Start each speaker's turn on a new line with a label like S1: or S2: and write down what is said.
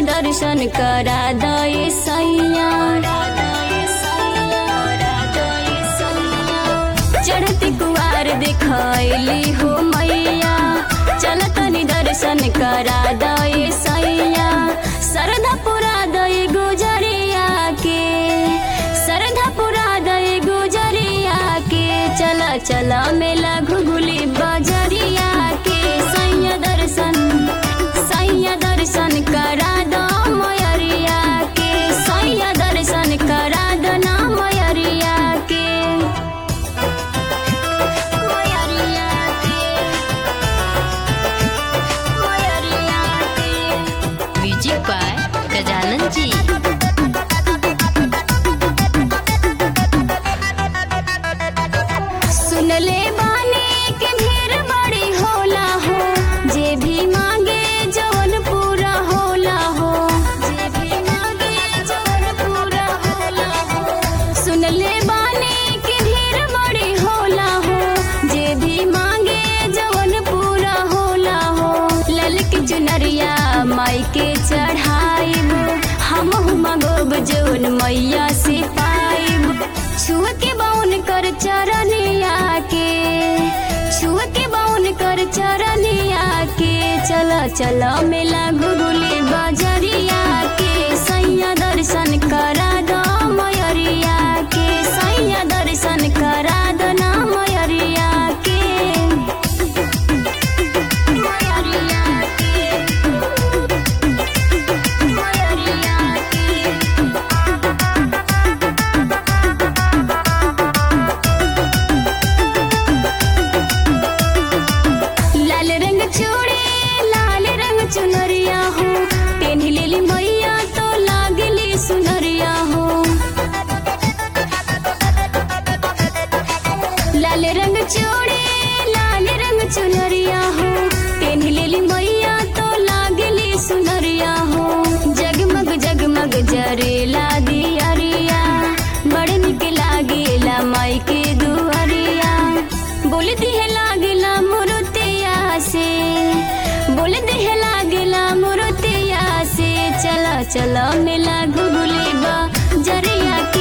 S1: दर्शन करा दए सैया चढ़ती कुआर दिखैली हो मैया चल तनी दर्शन करा दए सैया सरधा पुरा दए गुजरिया के सरधा पुरा दए गुजरिया के चल चल मेला घुगुली बजरिया के सैया दर्शन सैया दर्शन करा दो मयरिया के सैया दर्शन करा दो ना मयरिया के मयरिया के मयरिया के
S2: म्यूजिक बाय गजानन जी
S1: सुनले बानी के ढेर बड़ी होला हो जे भी मांगे जवन पूरा होला हो जे भी मांगे जवन पूरा होला हो सुनले बानी के ढेर बड़ी होला हो जे भी मांगे जवन पूरा होला हो ललक चुनरिया माई के चढ़ाइब हम मगोब जवन मैया से पाइब छुआ के बाउन कर चरनिया के छुआ के बाउन कर चरनिया के चल चल मेला गुगुली बजरिया के सैया दर्शन करा दो मयरिया के सैया दर्शन करा दो ना मयरिया के मयरिया के मयरिया के लाल रंग चूड़ी लाल रंग चुनरिया हो पेन लेली मैया तो लागली सुनरिया हो लाल रंग चूड़ी लाल रंग चुनरिया हो पेन लेली मैया तो लागली सुनरिया हो जगमग जगमग जरेला दियरिया बड़ निक लागेला माई के दुआरिया बोल दिहे लागेला मुरुतिया से बोल दिहे लागेला मुरुतिया से चला चला मेला घुगुली बा जरिया